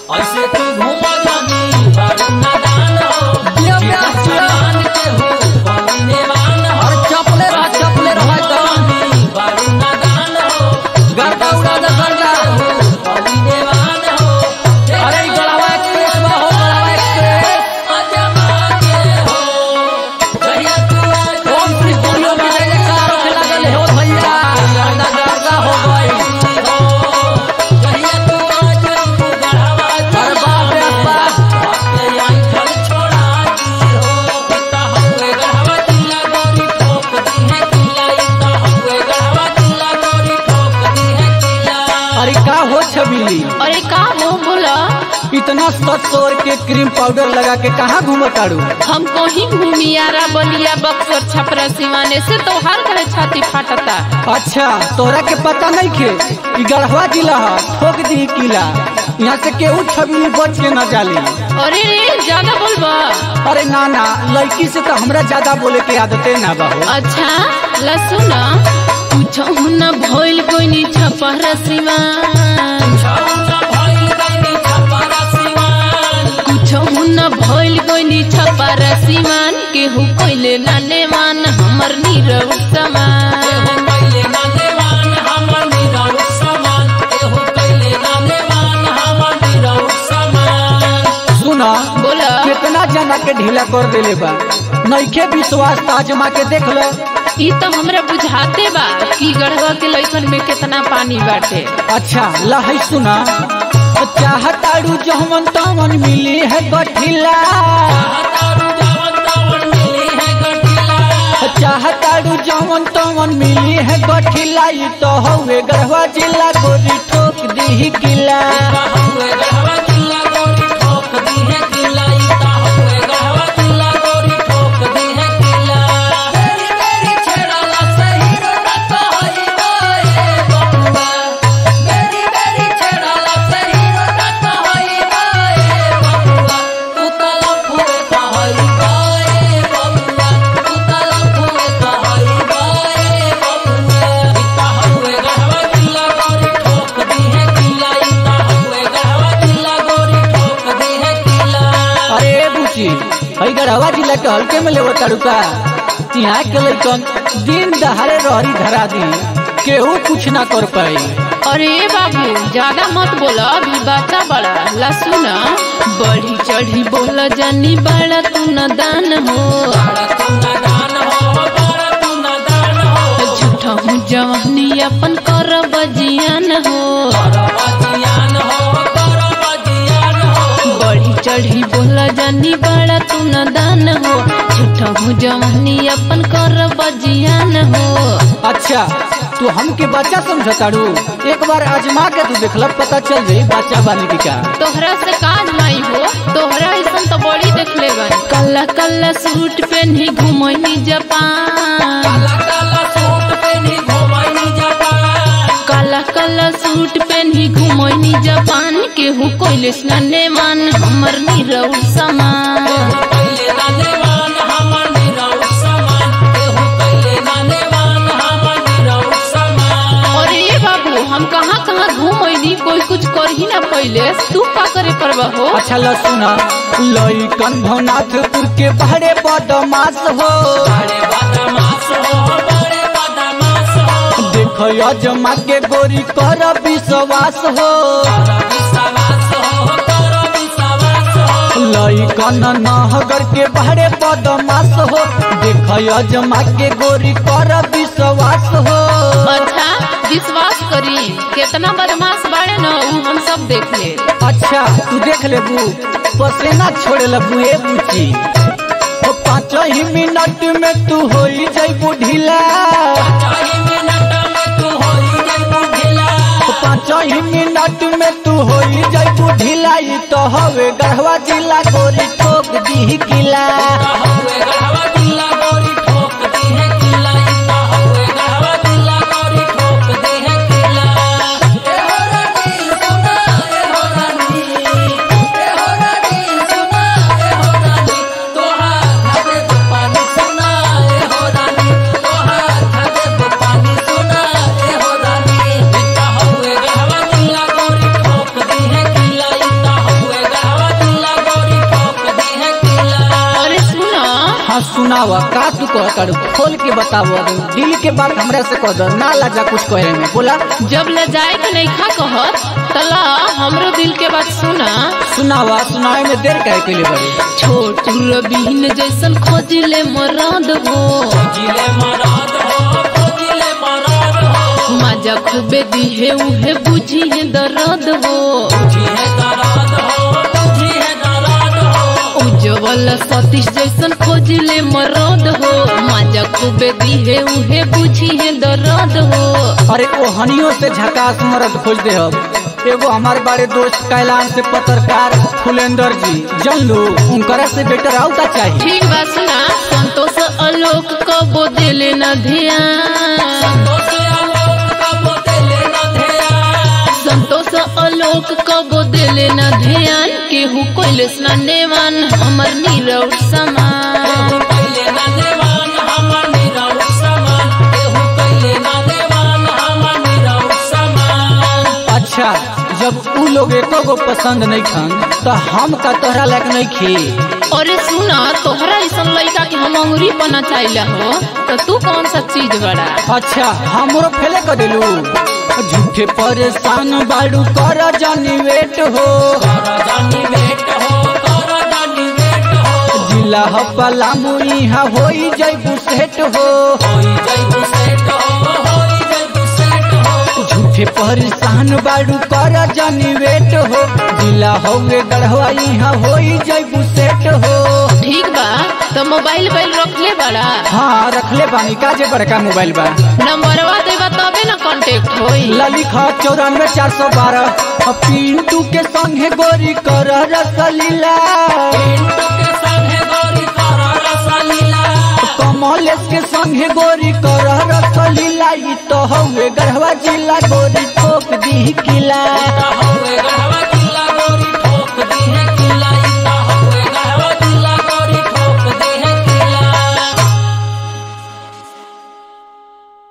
ऐसे तू घूम जानी बारू नादान हो जिया प्यार, जिया। मान के हो बने वान हो अरे चपले रह चपले रह एकदम जानी बारू नादान हो गर्दा उड़ा दे गर्दा बने वान हो अरे ई गड़ावा एक्सप्रेस में हो गड़ावा एक्सप्रेस अजमा के हो कहिया तू आज ओम श्री स्टूडियो में जय कार होने लगल हो भैया गर्दा गर्दा हो गई कहिया तू आज हमको गढ़ावा अरे बाप रे बाप अपने आई फल छोड़ा दी हो पिता हुए गढ़ावा दिला गोरी ठोक दी है किला इता हुए गढ़ावा दिला गोरी ठोक दी है किला अरे का हो छबिली अरे का मुंह बोला इतना सत सौर के क्रीम पाउडर लगा के कहाँ घूमो ताड़ू हमको ही घूमियारा बलिया बक्सर छपरा सिवाने से तो हर घरे छाती फाटता अच्छा तोरा के पता नहीं खे ई गढ़वा जिला है ठोक दी किला यहाँ से केहू छबिली बच के न जाली अरे रे ज्यादा बोलबा अरे ना ना लड़की से तो हमरा ज्यादा बोले के आदते ना बहू अच्छा लसुन कुछ न भइल कोई छपरा सिवान छौना भइल गइनी छपरा सिवान कुछ न भइल कोई छपरा सिवान केहू कोइले नाने मान हमर नीरव समान एहो पहिले ना देवान हमर निरौ समान एहो पहिले ना देवान हमर निरौ समान सुना बोला कितना जना के ढीला कर देले बा नइखे विश्वास ताजमा के देख लो ई तो हमरा बुझाते बा कि गढ़वा के लइकन में कितना पानी बाटे अच्छा लहै सुना चाहताड़ू जहवन तवन मिली है गठिला हतारू जावन तावन मिली है गठिला चाहताड़ू जहवन तवन मिली है गठिला ई तो हवे गढ़वा जिला गोरी ठोक दी किला इता हुए गढ़वा जिला गोरी ठोक दी है किला इता हुए गढ़वा जिला गोरी ठोक दी है किला तेरी तेरी छेड़ाला सही रत होई बाए बबुआ मेरी मेरी छेड़ाला सही रत होई बाए बबुआ तू तलफ हुए कहई बाए बबुआ तू तलफ हुए कहई बाए बबुआ इता हुए गढ़वा जिला गोरी ठोक दी है किला इता हुए गढ़वा जिला गोरी ठोक दी है किला अरे बुची हई गढ़वा जिला के हल्के में लेवो ताड़ू का यहाँ के लइकन दिन दहाड़े रहरी धरा दी केहू कुछ ना कर पाई अरे बाबू ज्यादा मत बोला अभी बच्चा बड़ा लसुन बढ़ी चढ़ी बोला जानी बड़ा तू न दान हो बड़ा तू नादान हो बड़ा तू नादान हो झूठा हूँ जवानी अपन कर बजियान हो करबजियान हो करबजियान हो बढ़ी चढ़ी बोला जानी बड़ा तू न दान हो झूठा हूँ जवानी अपन कर बजियान हो अच्छा तू हमके बच्चा समझताड़ू एक बार आजमा के तू देखल पता चल जाई बच्चा बानी की का तोहरा से काज माई हो तोहरा ऐसन तो बड़ी देख ले गई कल्ला कल्ला सूट पहनी घुमनी जापान काला काला सूट पहनी घुमाई जापान काला काला सूट पहनी घुमनी जापान केहू कोइले स्नाने मान हमर नीरव समान पहिले नानेवान हमर निरौ समान एहो पहिले नानेवान हमर निरौ समान और ये बाबू हम कहाँ कहाँ घूमनी कोई कुछ कर ही ना पहले तू का करे परवा हो अच्छा ल सुना लइकन भवनाथपुर के बहरे बदमाश हो बड़े बदमाश हो बड़े बदमाश हो देख अजमा के गोरी कर विश्वास हो कर विश्वास हो कर विश्वास हो लइकन नहगर के बहरे बदमाश हो देख अजमा के गोरी कर विश्वास हो अच्छा विश्वास करी कितना बदमाश बाड़े न ऊ हम सब देख ले अच्छा तू देख ले बू पसेना छोड़े लगू ए बुची ओ पाँच ही मिनट में तू हो जैबू ढीला चाही मिनट में तू होई जइबू ढिला ओ पाँच ही मिनट में तू हो जैबू ढीला ई तो हवे गढ़वा जिला गोरी ठोक दी किला हुए गढ़वा दिला गोरी ठोक दी है किला इता हुए गढ़वा दिला गोरी ठोक दी है किला ए हो रानी सुना ए हो रानी ए हो रानी सुना ए हो रानी तोहार खाते तो पानी सुना ए हो रानी तोहार खाते तो पानी सुना ए हो रानी इता हुए गढ़वा दिला गोरी ठोक दी है किला इता सुनावा का तू कह तारू खोल के बतावो दिल के बात हमरा से कह दो ना लाजा कुछ कहे में बोला जब ले जाए के नहीं खा कहत तला हमरो दिल के बात सुना सुनावा सुनावे में देर काहे कइले बड़ी छोटू रबीन जैसन खोजिले मराद हो जिले मराद हो जिले मराद हो मजा खूबे दिहे उहे बुझी है दर्द हो जिहे दराद हो जिहे दराद हो उज्जवल सतीश जैसन खोजिले मराद हो मजा खूबे दिहे उहे बुझी है दर्द हो अरे ओ हनियों से झकास मरद खोज दे अब एगो हमारे बारे दोस्त कैलाश से पत्रकार फुलेंदर जी जन लो उनकरा से बेटर आउता चाहिए ठीक बात सुना संतोष आलोक कबो दिले न ध्यान संतोष आलोक का बोतले न ध्यान संतोष आलोक कबो दिले न ध्यान केहू कोइले स्नानेवान हमर नीरव समान केहू कैले न देवान हमर निरौठ समान केहू कैले न देवान हमर निरौठ समान अच्छा जब उ लोग एको गो पसंद नहीं खान तो हम का तोहरा लायक नहीं खी अरे सुना तोहरा ऐसन लड़का के हम अंगुरी बना चाहिए हो तो तू कौन सा चीज बड़ा अच्छा हमरो फेले कर दिलू झूठे परेशान बाड़ू कर जानी वेट हो कर जानी वेट हो कर जानी वेट हो जिला हपला मुईहा होई जैबू सेट हो होई जैबू सेट हो होई जैबू सेट हो झूठे परेशान बाड़ू कर जानी वेट हो जिला होगे गढ़वा यहाँ होई जैबू सेट हो ठीक बा तो मोबाइल बैल रख ले बड़ा हाँ रखले बानी काजे बड़का मोबाइल बा नंबरवा देबा तबे ना कांटेक्ट होई ललिखा चौरानवे चार सौ बारह पिंटू के संगे गोरी कर रसलीला पिंटू के संगे गौरी कर रसलीला कमलेश के संगे गोरी कर रसलीला ई तो हवे गढ़वा जिला गोरी